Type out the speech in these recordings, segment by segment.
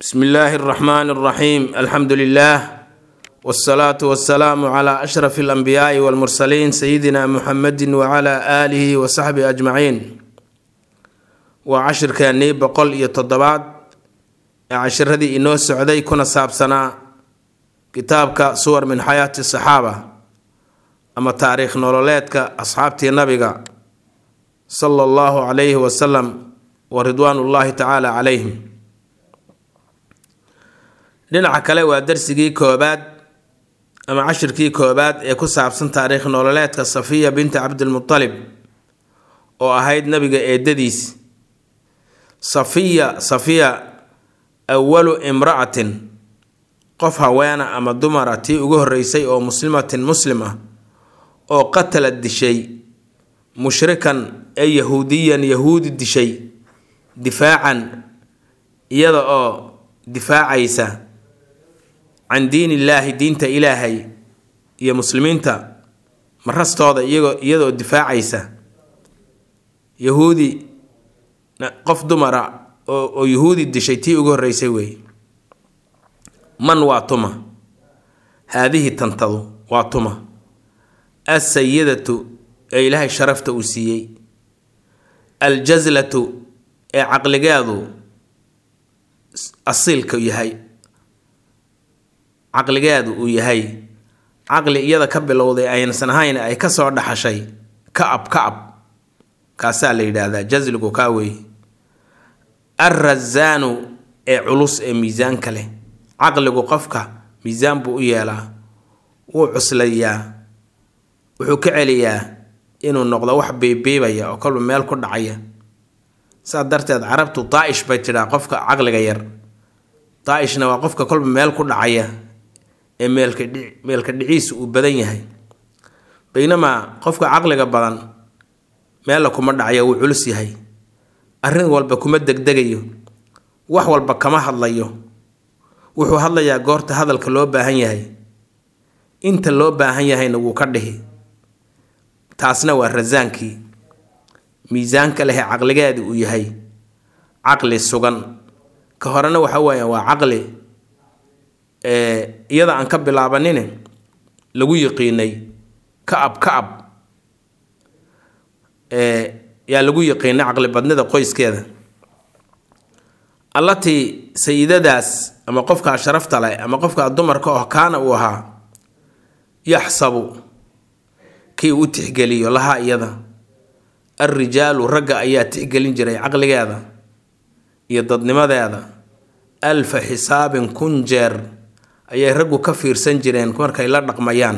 bsmi illaahi اraxmaan اraxiim alxamdu lilah wاsalaatu wasalaamu cla ashraf اlanbiyaai wاlmursaliin sayidina muxamedi wcla aalihi wasaxbihi ajmaciin waa cashirkeennii boqol iyo toddobaad ee cashiradii inoo socday kuna saabsanaa kitaabka suwar min xayaati saxaaba ama taariikh nololeedka asxaabtii nabiga sala allahu calayhi wasalam wa ridwaan ullaahi tacaala calayhim dhinaca kale waa darsigii koobaad ama cashirkii koobaad ee ku saabsan taariikh nololeedka safiya binti cabdilmutalib oo ahayd nabiga eedadiis safiya safiya awalu imra'atin qof haweena ama dumara tii ugu horreysay oo muslimatin muslim ah oo qatalad dishay mushrikan ee yahuudiyan yahuudi dishay difaacan iyada oo difaacaysa can diin illaahi diinta ilaahay iyo muslimiinta marastooda iyagoo iyadaoo difaacaysa yahuudi qof dumara oo oo yahuudi dishay tii ugu horreysay weeye man waa tuma haadihi tantadu waa tuma alsayidatu ee ilaahay sharafta uu siiyey aljazlatu ee caqligeedu asiilka yahay caqligeedu uu yahay caqli iyada ka bilowday aynsan ahayn ay kasoo dhaxashay ka-ab ka-ab kaasaa la yidhaahdaa jasligu kaa weeye alrazaanu ee culus ee miisaanka leh caqligu qofka miisaan buu u yeelaa wuu cuslayaa wuxuu ka celiyaa inuu noqdo wax biibiibaya oo kolba meel ku dhacaya saas darteed carabtu daa-ish bay tidhaa qofka caqliga yar daa-ishna waa qofka kolba meel ku dhacaya ee meelka dhi meelka dhiciisu uu badan yahay baynamaa qofka caqliga badan meella kuma dhacaya wuu culus yahay arrin walba kuma degdegayo wax walba kama hadlayo wuxuu hadlayaa goorta hadalka loo baahan yahay inta loo baahan yahayna wuu ka dhihi taasna waa rasaankii miisaanka lehe caqligeeda uu yahay caqli sugan ka horena waxa weeya waa caqli iyada aan ka bilaabanine lagu yiqiinay ka-ab ka-ab yaa lagu yiqiinay caqli badnida qoyskeeda allatii sayidadaas ama qofkaa sharafta leh ama qofkaa dumarka oo kaana uu ahaa yaxsabu kii u tixgeliyo lahaa iyada alrijaalu ragga ayaa tixgelin jiray caqligeeda iyo dadnimadeeda alfa xisaabin kun jeer ayay raggu ka fiirsan jireen markay la dhaqmayaan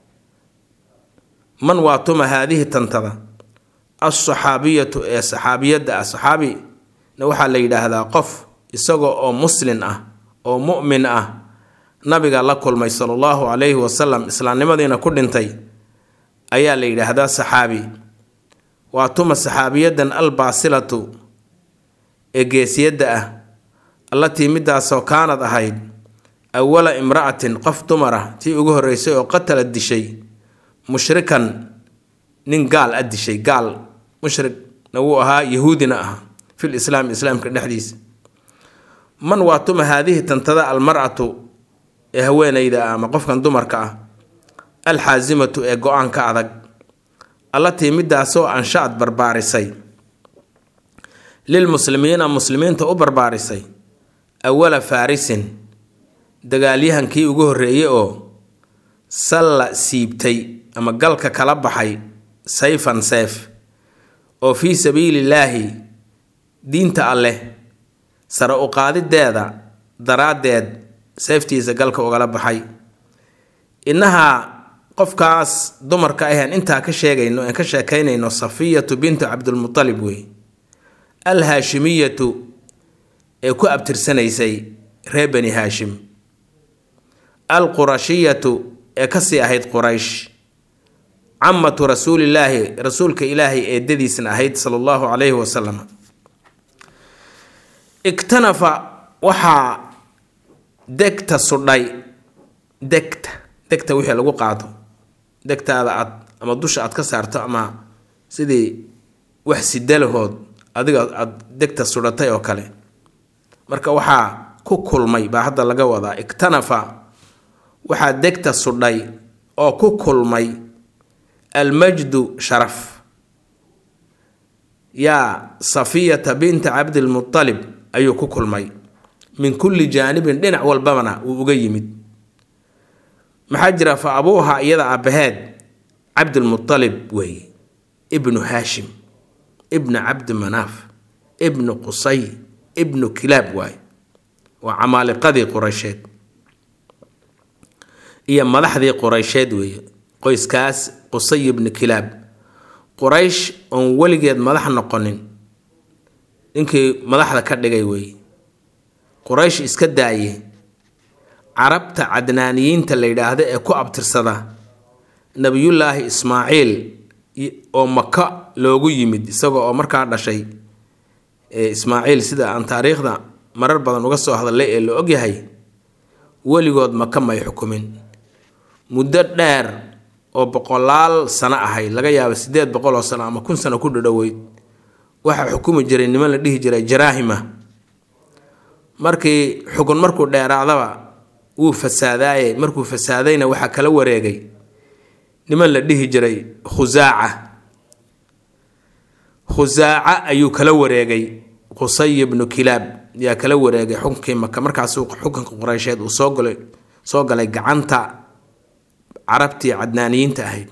man waa tuma haadihi tantada alsaxaabiyatu ee saxaabiyadda ah saxaabina waxaa la yidhaahdaa qof isaga oo muslin ah oo mu'min ah nabiga la kulmay sala allahu calayhi wasalam islaamnimadiina ku dhintay ayaa la yidhaahdaa saxaabi waa tuma saxaabiyadan albaasilatu ee geesiyadda ah allatii midaasoo kaanad ahayd awala imra'atin qof dumar ah tii ugu horreysay oo qatala dishay mushrikan nin gaal a dishay gaal mushrigna wuu ahaa yahuudina ah fil islaam islaamka dhexdiisa man waa tuma haadihi tantada almar'atu ee haweenayda ah ama qofkan dumarka ah alxaasimatu ee go-aanka adag allatii midaasoo ansha-ad barbaarisay lilmuslimiina muslimiinta u barbaarisay awala faarisin dagaalyahankii ugu horreeyey oo salla siibtay ama galka kala baxay sayfan seef oo fii sabiilillaahi diinta alleh sare u qaadideeda daraaddeed seeftiisa galka ugala baxay innahaa qofkaas dumarka aheen intaa ka sheegayno aan ka sheekaynayno safiyatu bintu cabdilmutalib wey alhaashimiyatu ee ku abtirsanaysay reer bani haashim alqurashiyatu ee kasii ahayd quraysh camatu rasuulillaahi rasuulka ilaahay eedadiisna ahayd sala allahu calayhi wasalam iktanafa waxaa degta sudhay degta degta wixii lagu qaado degtaada aad ama dusha aad ka saarto ama sidii wax sidalahood adiga aada degta sudhatay oo kale marka waxaa ku kulmay baa hadda laga wadaa iktanafa waxaa degta sudhay oo ku kulmay almajdu sharaf yaa safiyata binta cabdilmutalib ayuu ku kulmay min kulli jaanibin dhinac walbabana uu uga yimid maxaa jira fa abuuha iyada aabbaheed cabdilmutalib weeye ibnu haashim ibnu cabdi manaaf ibnu qusay ibnu kilaab waaye waa camaaliqadii quraysheed iyo madaxdii quraysheed weeye qoyskaas qusay ibnu kilaab quraysh oon weligeed madax noqonin ninkii madaxda ka dhigay weeye quraysh iska daaye carabta cadnaaniyiinta la yidhaahda ee ku abtirsada nebiyullaahi ismaaciil oo maka loogu yimid isaga oo markaa dhashay ismaaciil sida aan taariikhda marar badan uga soo hadlay ee la ogyahay weligood maka may xukumin muddo dheer oo boqolaal sano ahayd laga yaaba siddeed boqol oo sano ama kun sano ku dhadhoweyd waxaa xukumi jiray niman la dhihi jiray jaraahima markii xukun markuu dheeraadaba wuu fasaadaaye markuu fasaadayna waxaa kala wareegay niman la dhihi jiray khusaaca khusaaca ayuu kala wareegay qusay ibnu kilaab yaa kala wareegay xukunkii maka markaasuu xukunka qureysheed uu soo galay soo galay gacanta carabtii cadnaaniyiinta ahayd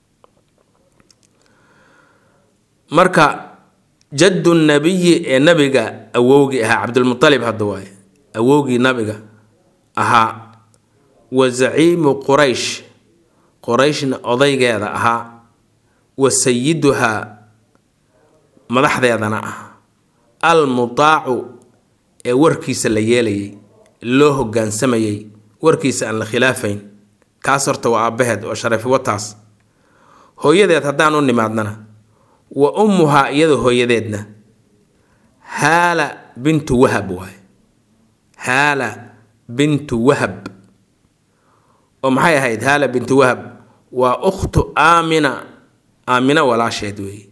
marka jaddu nabiyi ee nabiga awowgii ahaa cabdilmualib hadda waaye awowgii nabiga ahaa wa zaciimu quraysh qorayshna odaygeeda ahaa wa sayiduhaa madaxdeedana ah almutaacu ee warkiisa la yeelayay loo hogaansamayay warkiisa aan la khilaafayn kaas horta waa aabbaheed oo sharafi wataas hooyadeed haddaan u nimaadnana wa ummuhaa iyada hooyadeedna haala bintu wahab waay haala bintu wahab oo maxay ahayd haala bintu wahab waa ukhtu aamina aamina walaasheed weeye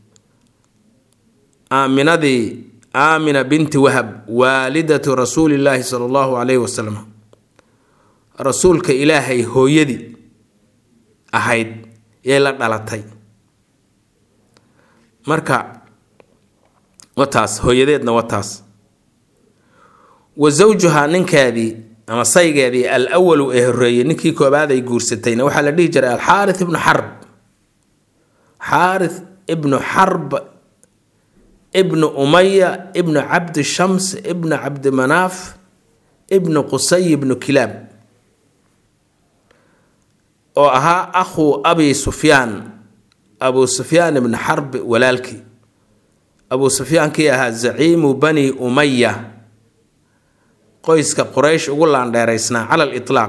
aaminadii aamina binti wahab waalidatu rasuulillaahi sala allahu calayhi wasalam rasuulka ilaahay hooyadii ahayd yay la dhalatay marka wataas hooyadeedna wataas wa zawjuhaa ninkeedii ama saygeedii al awalu ee horeeyey ninkii koobaad ay guursatayna waxaa la dhihi jiray alxaarith ibnu xarb xaarith ibnu xarb ibnu umaya ibnu cabdi shams ibnu cabdi manaaf ibnu qusay ibnu kilaab oo ahaa akhuu abi sufyaan abu sufyaan ibnu xarbi walaalkii abu sufyaankii ahaa zaciimu bani umaya qoyska quraysh ugu laandheeraysnaa cala litlaaq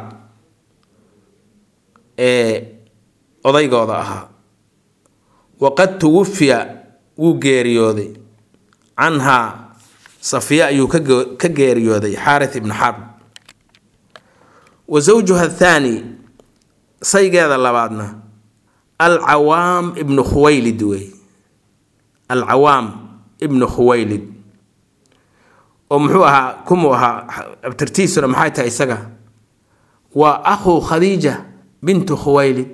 ee odaygooda ahaa waqad tuwafiya wuu geeriyooday canhaa safiya ayuu ka geeriyooday xaarith ibnu xarb wa zawjuha athaani saygeeda labaadna alcawaam ibnu khuwaylid wey alcawaam ibnu khuwaylid oo muxuu ahaa kumuu ahaa abtirtiisuna maxay tahay isaga waa akhuu khadiija bintu khuwaylid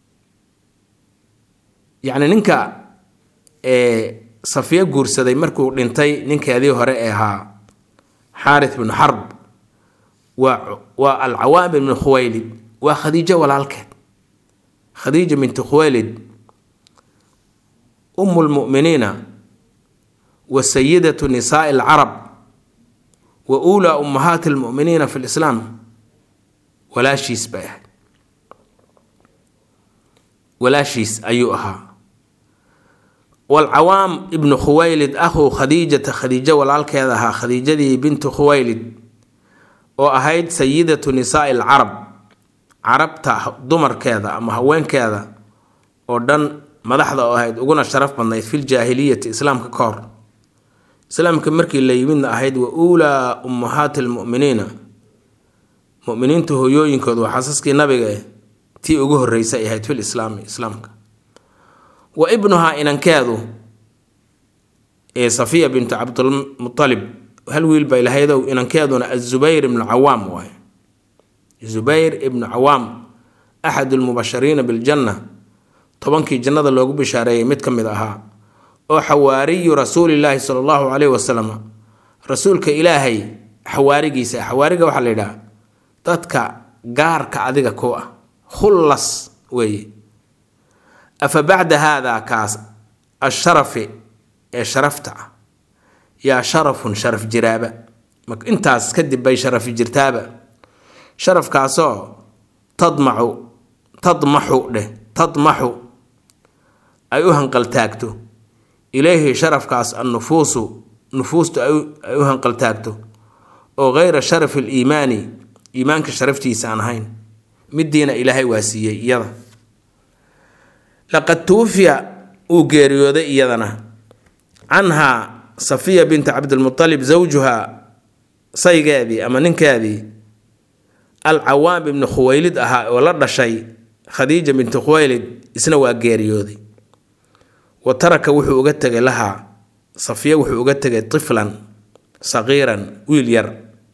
yacni ninka safiyo guursaday markuu dhintay ninkeedii hore ee ahaa xaarith bnu xarb waa waa alcawaam ibnu khuwaylid waa khadiijo walaalkeed khadiija bintu khuwaylid umu lmu'miniina wa sayidatu nisaai alcarab wa uulaa ummahaati almu'miniina fi lislaam walaashiis bay ahayd walaashiis ayuu ahaa walcawaam ibnu khuwaylid akhuu khadiijata khadiijo walaalkeeda ahaa khadiijadii bintu khuwaylid oo ahayd sayidatu nisaai alcarab carabta dumarkeeda ama haweenkeeda oo dhan madaxda oo ahayd uguna sharaf badnayd filjaahiliyati islaamka ka hor islaamka markii la yimidna ahayd wa uulaa ummahaati almu'miniina muminiinta hooyooyinkooda waa xasaskii nabiga eh tii ugu horreysay ay ahayd fil islaami islaamka wa ibnuhaa inankeedu ee safiya bintu cabdilmutalib hal wiil bay lahaydow inankeeduna azubayr ibnu cawaam waay zubayr ibnu cawaam axad lmubashariina biljanna tobankii jannada loogu bishaareeyay mid ka mid ahaa oo xawaariyu rasuulilaahi sala allahu caleyhi wasalam rasuulka ilaahay xawaarigiisa xawaariga waxaa la yidhaha dadka gaarka adiga ku ah khullas weeye afa bacda haadaa kaas asharafi ee sharafta ah yaa sharafun sharaf jiraaba intaas kadib bay sharafi jirtaaba sharafkaasoo tadmacu tadmaxu dheh tadmaxu ay u hanqaltaagto ilayhi sharafkaas annufuusu nufuustu ay u hanqaltaagto oo geyra sharafi liimaani iimaanka sharaftiisa aan ahayn midiina ilaahay waa siiyey iyada laqad tuufiya uu geeriyooday iyadana canhaa safiya binta cabdilmualib zawjuha saygeedii ama ninkeedii alcawaam ibni khuwaylid ahaa oo la dhashay khadiija binti khuwaylid isna waa geeriyooday wa taraka wuxuu uga tegay lahaa safiya wuxuu uga tegay tiflan saqiiran wiil yar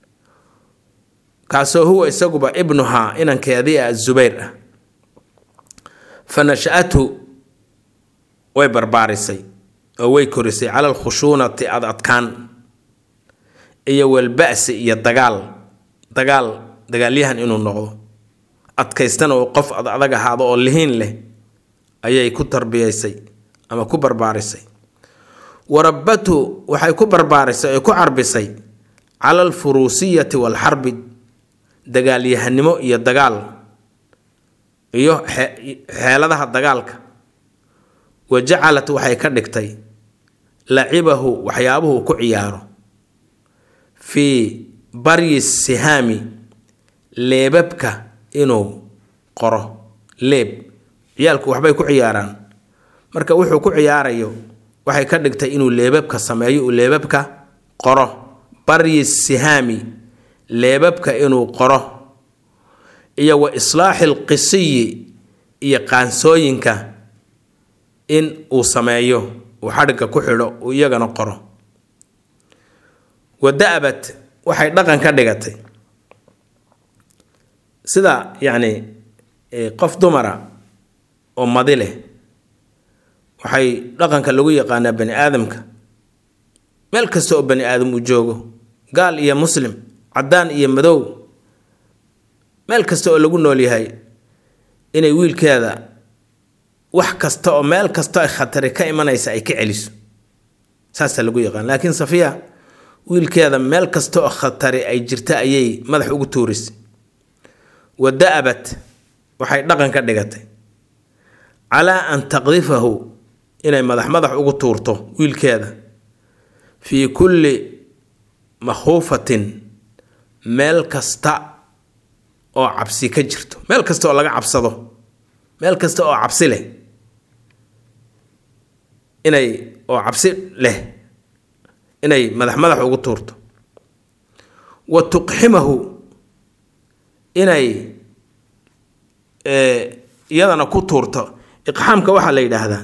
kaasoo huwa isaguba ibnuhaa inankeedii ah zubayr ah fa nasha-athu way barbaarisay oo way korisay cala alkhushuunati ad adkaan iyo walba'si iyo dagaal dagaal dagaalyahan inuu noqdo adkaystana oo qof ad adag ahaado oo lihiin leh ayay ku tarbiyaysay ama ku barbaarisay warabatu waxay ku barbaarisay oy ku carbisay cala alfuruusiyati waalxarbi dagaalyahanimo iyo dagaal iyo xeeladaha dagaalka wa jacalat waxay ka dhigtay lacibahu waxyaabuhu ku ciyaaro fii baryi sihaami leebabka inuu qoro leeb ciyaalku waxbay ku ciyaaraan marka wuxuu ku ciyaarayo waxay ka dhigtay inuu leebabka sameeyo uu leebabka qoro baryi sihaami leebabka inuu qoro iyo wa islaaxi alqisiyi iyo qaansooyinka in uu sameeyo uu xadhigga ku xidho uu iyagana qoro wa da-bat waxay dhaqan ka dhigatay sida yacni qof dumara oo madi leh waxay dhaqanka lagu yaqaanaa bani aadamka meel kasta oo bani aadam uu joogo gaal iyo muslim caddaan iyo madow meel kasta oo lagu nool yahay inay wiilkeeda wax kasta oo meel kasta ay khatari ka imanaysa ay ka celiso saasaa lagu yaqaan laakiin safiya wiilkeeda meel kasta oo khatari ay jirta ayay madax ugu tuurisay wa da-abat waxay dhaqan ka dhigatay calaa an taqdifahu inay madax madax ugu tuurto wiilkeeda fii kulli makhuufatin meel kasta oo cabsi ka jirto meel kasta oo laga cabsado meel kasta oo cabsi leh inay oo cabsi leh inay madax madax ugu tuurto wa tuqximahu inay iyadana ku tuurto iqxaamka waxaa la yidhaahdaa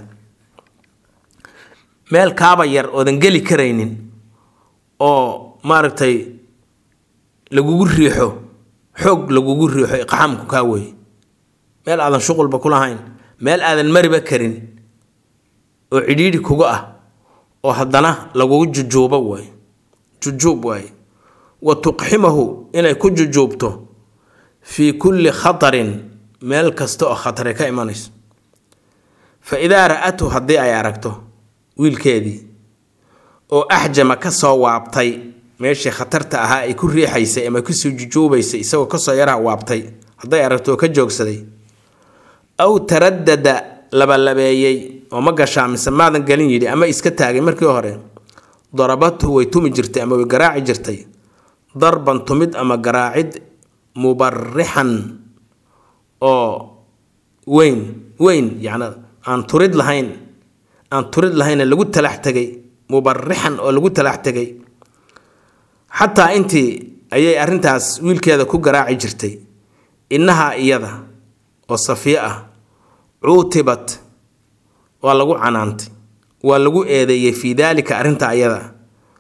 meel kaaba yar oodan geli karaynin oo maaragtay lagugu riixo xoog lagugu riixo iqxaamku kaa weeye meel aadan shuqulba ku lahayn meel aadan mariba karin oo cidhiidhi kuga ah oo haddana lagugu jujuubo waaye jujuub waaye wa tuqximahu inay ku jujuubto fii kulli khatarin meel kasta oo khatari ka imanayso fa idaa ra-athu haddii ay aragto wiilkeedii oo axjama ka soo waabtay meeshii khatarta ahaa ay ku riixaysay ama kusoo jujuubaysay isagoo kasoo yaraha waabtay hadday aragto oo ka joogsaday aw taradada labalabeeyey oo ma gashaa mise maadan gelin yidhi ama iska taagay markii hore darabathu way tumi jirtay ama way garaaci jirtay darban tumid ama garaacid mubarixan oo weyn weyn yacni aan turid lahayn aan turid lahayna lagu talax tegay mubarixan oo lagu talax tegay xataa intii ayay arrintaas wiilkeeda ku garaaci jirtay innahaa iyada oo safiye ah cuutibat waa lagu canaantay waa lagu eedeeyey fii daalika arrinta ayada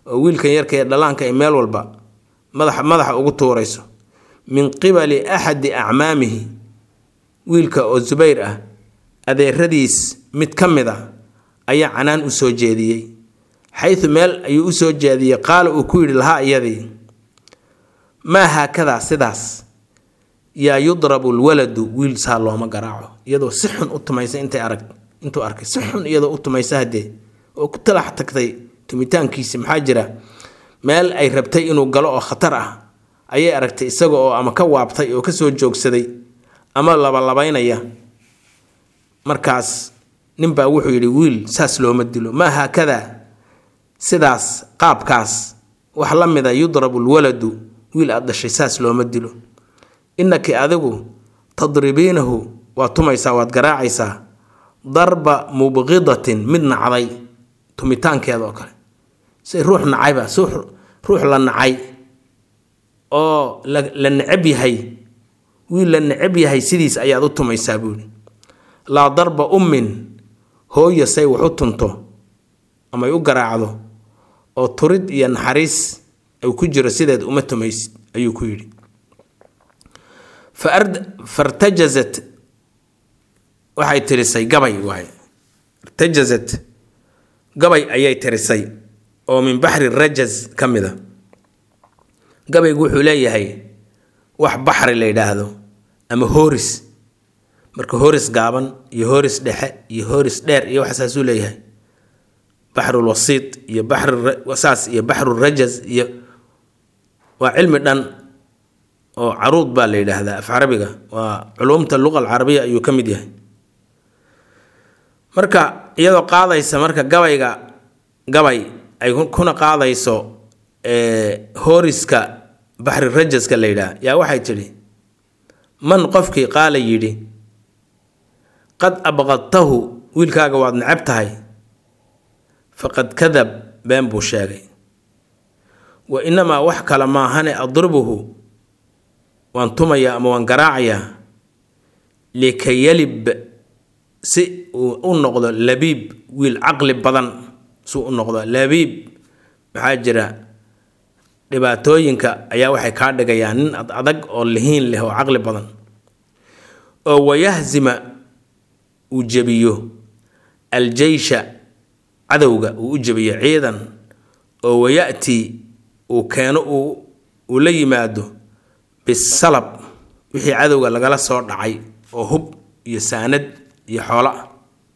oo wiilkan yarka ee dhallaanka ay meel walba madaxa madaxa ugu tuurayso min qibali axadi acmaamihi wiilka oo subayr ah adeeradiis mid ka mid a ayaa canaan u soo jeediyey xaydu meel ayuu u soo jeediyey qaala uu ku yidhi lahaa iyadii maa haakadaa sidaas yaa yudrabu lwaladu wiil saa looma garaaco iyadoo si xun u tumaysa intay arag intuu arkay si xun iyadoo u tumaysa haddee oo ku talax tagtay tumitaankiisi maxaa jira meel ay rabtay inuu galo oo khatar ah ayay aragtay isaga oo ama ka waabtay oo kasoo joogsaday ama labalabaynaya markaas ninbaa wuxuu yidhi wiil saas looma dilo maa haakadaa sidaas qaabkaas wax la mida yudrabu lwaladu wiil aad dhashay saas looma dilo innaki adigu tadribiinahu waad tumaysaa waad garaacaysaa darba mubqidatin mid nacday tumitaankeeda oo kale say ruux nacayba si ruux la nacay oo la necab yahay wiil la necab yahay sidiis ayaad u tumaysaa buuhi laa darba ummin hooya say wax u tunto amay u garaacdo oo turid iyo naxariis ay ku jiro sideed uma tumaysid ayuu ku yidhi fartajazat waxay tirisay gabay waay irtajazat gabay ayay tirisay oo min baxri rajaz ka mid a gabaygu wuxuu leeyahay wax baxri la yidhaahdo ama hooris marka hooris gaaban iyo hooris dhexe iyo hooris dheer iyo waxsaasuu leeyahay baxrulwasiid iyo baxrsaas iyo baxrurajaz iyo waa cilmi dhan oo caruud baa la yidhaahdaa af carabiga waa culumta luqa alcarabiya ayuu ka mid yahay marka iyadoo qaadaysa marka gabayga gabay ay kuna qaadayso hooriska baxri rajaska la yidhaah yaa waxay tidhi man qofkii qaala yidhi qad abqadtahu wiilkaaga waad necab tahay faqad kadab been buu sheegay wa inamaa wax kale maahane adribuhu waan tumayaa ama waan garaacayaa likayalib si uu u noqdo labiib wiil caqli badan suu u noqdo labiib maxaa jira dhibaatooyinka ayaa waxay kaa dhigayaan nin ad adag oo lihiin leh oo caqli badan oo wayahzima uu jebiyo aljeysha cadowga uu u jebiyo ciidan oo waya'tii uu keeno uu la yimaado bisalab wixii cadowga lagala soo dhacay oo hub iyo saanad iyo xoolo ah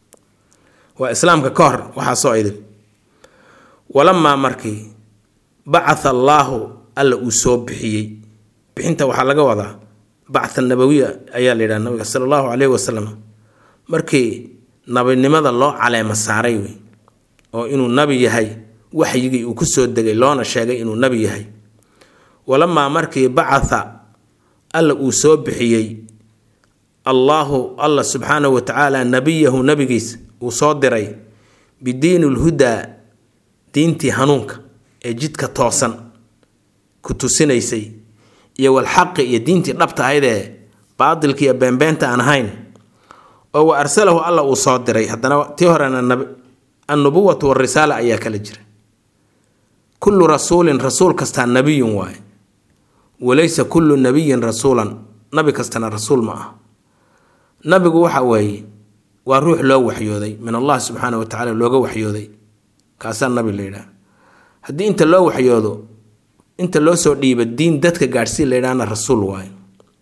waa islaamka ka hor waxaasoo idin walamaa markii bacatha allaahu alla uu soo bixiyey bixinta waxaa laga wadaa bactha nabawiya ayaa la yidhaha nabiga sala allahu caleyhi wasalam markii nabinimada loo caleema saaray wey oo inuu nabi yahay waxyigii uu kusoo degay loona sheegay inuu nabi yahay walamaa markii bacatha alla uu soo bixiyey allaahu alla subxaanahu wa tacaala nabiyahu nabigiis uu soo diray bidiini lhudaa diintii hanuunka ee jidka toosan ku tusinaysay iyo walxaqi iyo diintii dhabta ahaydee baadilka iyo beenbeenta aan ahayn oo wa arsalahu alla uu soo diray haddana tii horena annubuwatu warisaala ayaa kala jira kullu rasuulin rasuul kastaa nabiyun waaye walaysa kullu nabiyin rasuulan nabi kastana rasuul ma ah nabigu waxa weeye waa ruux loo waxyooday min allah subxaana wa tacala looga waxyooday kaasaa nabi la yidhaha haddii inta loo waxyoodo inta loo soo dhiiba diin dadka gaadhsii la yidhahna rasuul waaye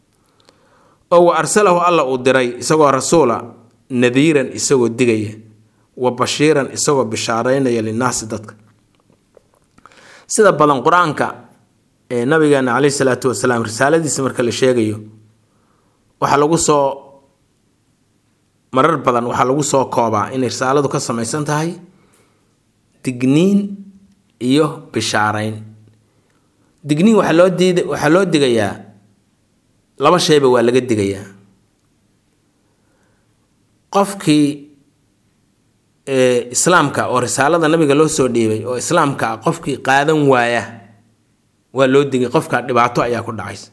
oo wa arsalahu alla uu diray isagoo rasuula nadiiran isagoo digaya wa bashiiran isagoo bishaaraynaya linnaasi dadka sida badan qur-aanka ee nabigeena caleyhi salaatu wasalaam risaaladiisa marka la sheegayo waxaa lagu soo marar badan waxaa lagu soo koobaa inay risaaladu ka samaysan tahay digniin iyo bishaarayn digniin waxaa loo diid waxaa loo digayaa laba shayba waa laga digayaa qofkii islaamka oo risaalada nabiga loo soo dhiibay oo islaamka ah qofkii qaadan waaya waa loo digay qofka dhibaato ayaa ku dhacaysa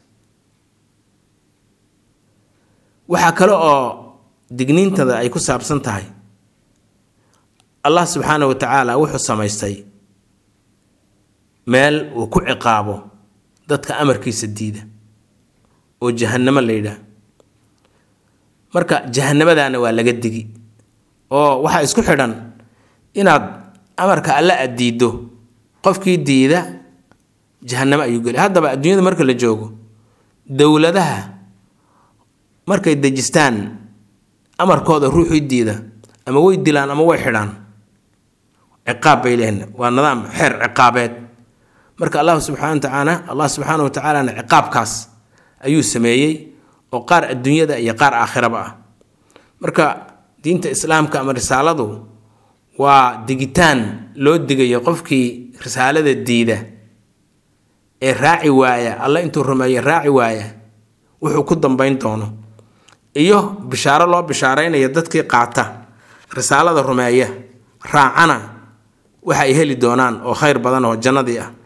waxaa kale oo digniintada ay ku saabsan tahay allah subxaana wa tacaala wuxuu samaystay meel uu ku ciqaabo dadka amarkiisa diida oo jahannamo la yidhaah marka jahanamadaana waa laga digi oo waxaa isku xidhan inaad amarka alle aad diiddo qofkii diida jahanamo ayuu geli haddaba adduunyada marka la joogo dowladaha markay dejistaan amarkooda ruuxii diida ama way dilaan ama way xidhaan ciqaab bay leeyihin waa nidaam xeer ciqaabeed marka allahu subxana watacaala allah subxaana wa tacaalana ciqaabkaas ayuu sameeyey oo qaar adduunyada iyo qaar aakhiraba ah marka diinta islaamka ama risaaladu waa digitaan loo digayo qofkii risaalada diida ee raaci waaya alla intuu rumeeyo raaci waaya wuxuu ku dambayn doono iyo bishaaro loo bishaaraynayo dadkii qaata risaalada rumeeya raacana waxa ay heli doonaan oo khayr badan oo jannadii ah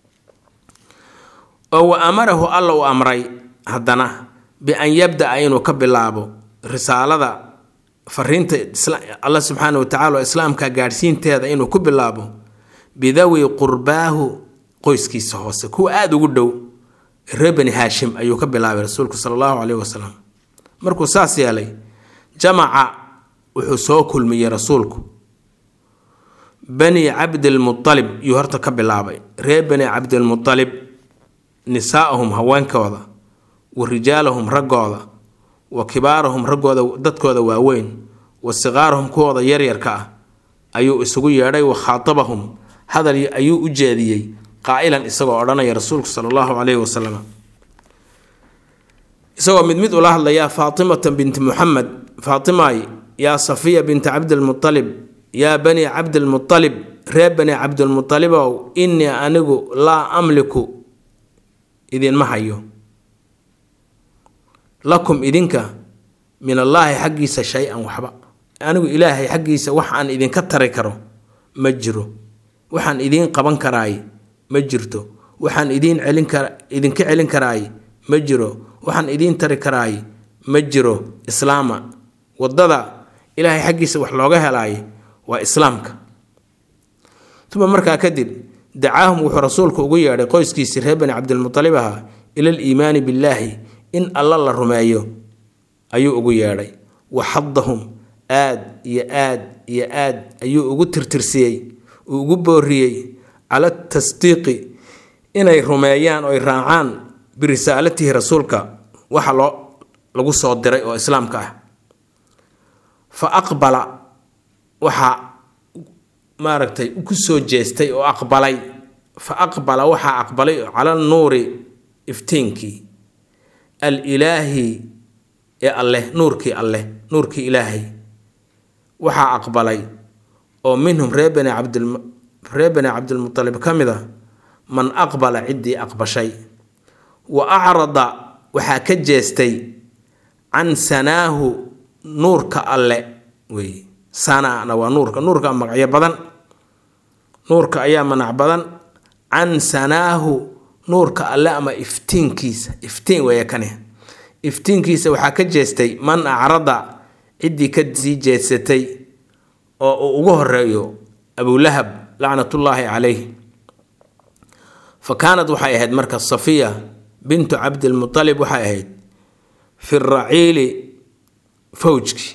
oo wa amarahu alla uu amray haddana bi-an yabda-a inuu ka bilaabo risaalada fariinta alla subxaana wa tacala oo islaamka gaadhsiinteeda inuu ku bilaabo bidawi qurbaahu qoyskiisa hoose kuwa aada ugu dhow reer bani haashim ayuu ka bilaabay rasuulku sala allahu caleyhi wasalam markuu saas yeelay jamaca wuxuu soo kulmiyey rasuulku bani cabdilmualib yuu horta ka bilaabay reer bani cabdilmualib nisaa'ahum haweenkooda wa rijaalahum raggooda wa kibaarahum raggooda dadkooda waaweyn wa siqaarahum kuwooda yaryarka ah ayuu isugu yeedhay wa khaatabahum hadal ayuu u jeediyey qaa'ilan isagoo odhanaya rasuulku sala allahu caleyhi wasalam isagoo mid mid ula hadlayaa faatimata binti muxamed faatimaay yaa safiya binta cabdilmualib yaa bani cabdilmualib reer bani cabdilmualibow innii anigu laa amliku idinma hayo lakum idinka min allaahi xaggiisa shay-an waxba anigu ilaahay xaggiisa wax aan idinka tari karo ma jiro waxaan idiin qaban karaay ma jirto waxaan idiin celin kara idinka celin karaay ma jiro waxaan idiin tari karaay ma jiro islaama waddada ilaahay xaggiisa wax looga helaay waa islaamka uma markaa kadib dacaahum wuxuu rasuulku ugu yeedhay qoyskiisii reer bani cabdilmualib ahaa ila aliimaani billaahi in alla la rumeeyo ayuu ugu yeedhay wa xadahum aad iyo aad iyo aad ayuu ugu tirtirsiyey uu ugu booriyey cala tasdiiqi inay rumeeyaan oy raacaan birisaalatihi rasuulka waxa loo lagu soo diray oo islaamka ah fa aqbala waxaa maaragtay ku soo jeestay oo aqbalay fa aqbala waxaa aqbalay cala nuuri iftiinkii al ilaahi ee alleh nuurkii alleh nuurkii ilaahay waxaa aqbalay oo minhum reer bani cabdil reer bani cabdilmualib ka mid a man aqbala ciddii aqbashay wa acrada waxaa ka jeestay can sanaahu nuurka alle wey sanana waa nuurka nuurka magacyo badan nuurka ayaa manac badan can sanaahu nuurka alle ama iftiinkiisa iftiin weeye kani iftiinkiisa waxaa ka jeestay man acrada ciddii ka sii jeedsatay oo uu ugu horeeyo abulahab lacnatullaahi calayh fa kaanad waxay ahayd marka safiya bintu cabdilmualib waxay ahayd fi raciili fawjki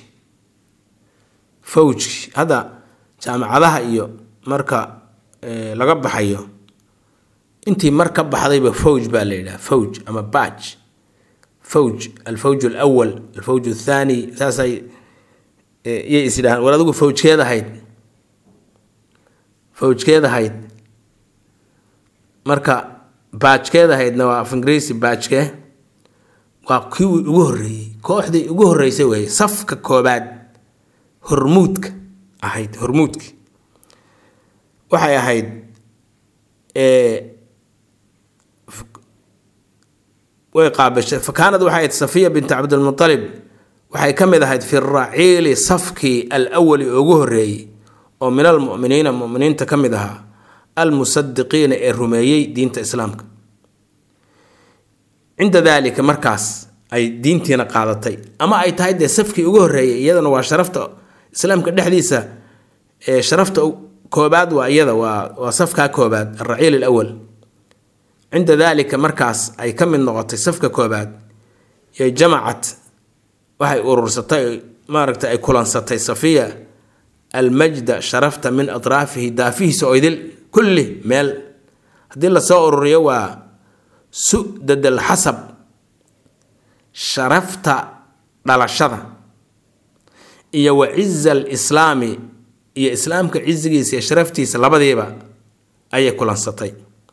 fawjki hadda jaamacadaha iyo marka laga baxayo intii mar ka baxdayba fawj baa la yidhaha fawj ama baaj fawj alfawj alawal alfawj athaani saasay iyay is yidhahaan war adigu fawjkeed ahayd fawjkeed ahayd marka baajkeed ahaydna waa af ingiriisi baajke waa kii ugu horreeyey kooxdii ugu horreysay weeye safka koobaad hormuudka ahayd hormuudki waxay ahayd way qaabashay fakaanad waxay ahayd safiya bint cabdilmualib waxay ka mid ahayd fi raciili safkii alawali ugu horreeyey oo min almuminiina muminiinta ka mid ahaa almusadiqiina ee rumeeyey diinta islaamka cinda daalika markaas ay diintiina qaadatay ama ay tahay dee safkii ugu horreeyay iyadana waa sharafta islaamka dhexdiisa ee sharafta koobaad waa iyada waa waa safkaa koobaad alraciil alawal cinda daalika markaas ay ka mid noqotay safka koobaad yay jamacad waxay urursatay maaragtay ay kulansatay safiya almajda sharafta min atraafihi daafihiisa oo idil kulli meel haddii lasoo ururiyo waa su-dad alxasab sharafta dhalashada iyo wa ciza alislaami iyo islaamka cizigiisa iyo sharaftiisa labadiiba ayay kulansatay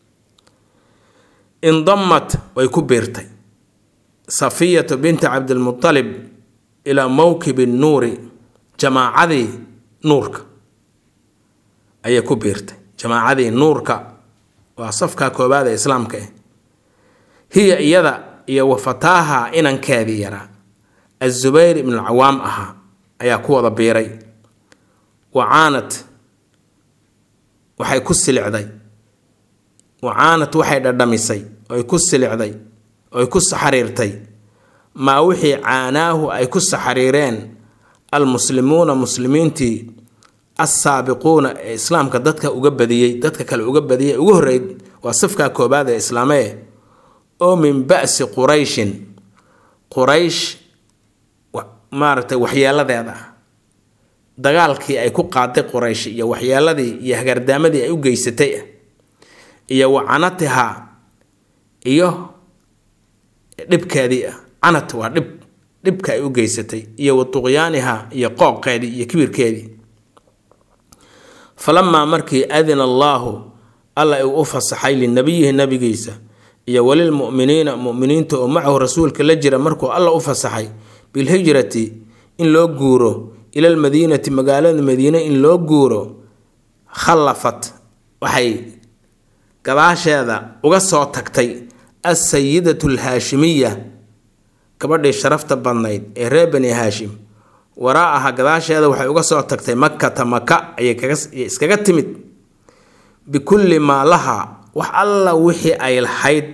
indamat way ku biirtay safiyatu binti cabdilmutalib ilaa mowkibi nuuri jamaacadii nuurka ayay ku biirtay jamaacadii nuurka waa safka koobaad ee islaamka ah hiya iyada iyo wafataaha inankeedii yaraa azubayr ibnu alcawaam ahaa ayaa ku wada biiray wacaanad waxay ku silicday wacaanad waxay dhadhamisay oy ku silicday oy ku saxariirtay maa wixii caanaahu ay ku saxariireen almuslimuuna muslimiintii assaabiquuna ee islaamka dadka uga badiyey dadka kale uga badiyey ugu horreyd waa safkaa koobaad ee islaamee oo min ba'si qurayshin quraysh maaragtay waxyeeladeeda ah dagaalkii ay ku qaaday quraysh iyo waxyeeladii iyo hagardaamadii ay u geysatay ah iyo wa canatiha iyo dhibkeedii ah canat waa dhib dhibka ay u geysatay iyo wa tuqyaaniha iyo qooqeedii iyo kibirkeedii falamaa markii adina allaahu alla uu u fasaxay linabiyihi nabigiisa iyo walilmu'miniina mu'miniinta oo macahu rasuulka la jira markuu alla u fasaxay bilhijrati in loo guuro ila almadiinati magaalada madiine in loo guuro khallafat waxay gadaasheeda uga soo tagtay alsayidatu alhaashimiya gabadhii sharafta badnayd ee reer bani haashim waraa'aha gadaasheeda waxay uga soo tagtay makata maka ayay iskaga timid bikulli maa laha wax alla wixii ay lahayd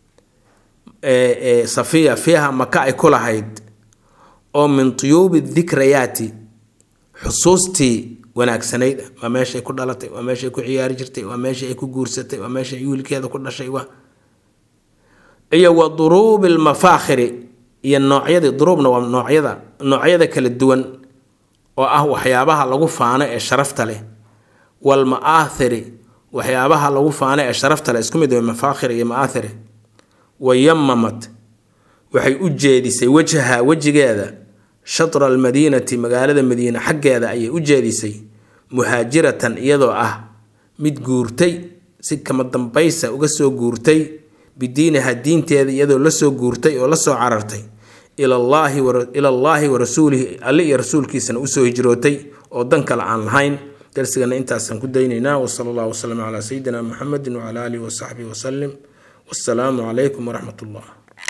safiya fiiha maka ay ku lahayd oo min tuyuubi dikrayaati xusuustii wanaagsanayd ah waa meeshay ku dhalatay waa meeshay ku ciyaari jirtay waa meesha ay ku guursatay waa meesha wiilkeeda ku dhashay waa iyo wa duruubi lmafaakhiri iyo noocyadii duruubna waa noocyada noocyada kala duwan oo ah waxyaabaha lagu faano ee sharafta leh walma'aathiri waxyaabaha lagu faano ee sharafta leh isku mid way mafaakhir iyo ma'aathiri wayamamat waxay u jeedisay wajha wejigeeda shatra almadiinati magaalada madiine xaggeeda ayay u jeedisay muhaajiratan iyadoo ah mid guurtay si kama dambaysa uga soo guurtay bidiiniha diinteeda iyadoo lasoo guurtay oo lasoo carartay ilallaahi wa rasuulihi alle iyo rasuulkiisana usoo hijrootay oo dan kale aan lahayn darsigana intaasaan ku daynaynaa wasala allah wasalam calaa sayidina muxamedi wacala aalihi wasaxbihi wasalim wassalaamu calaykum waraxmat ullah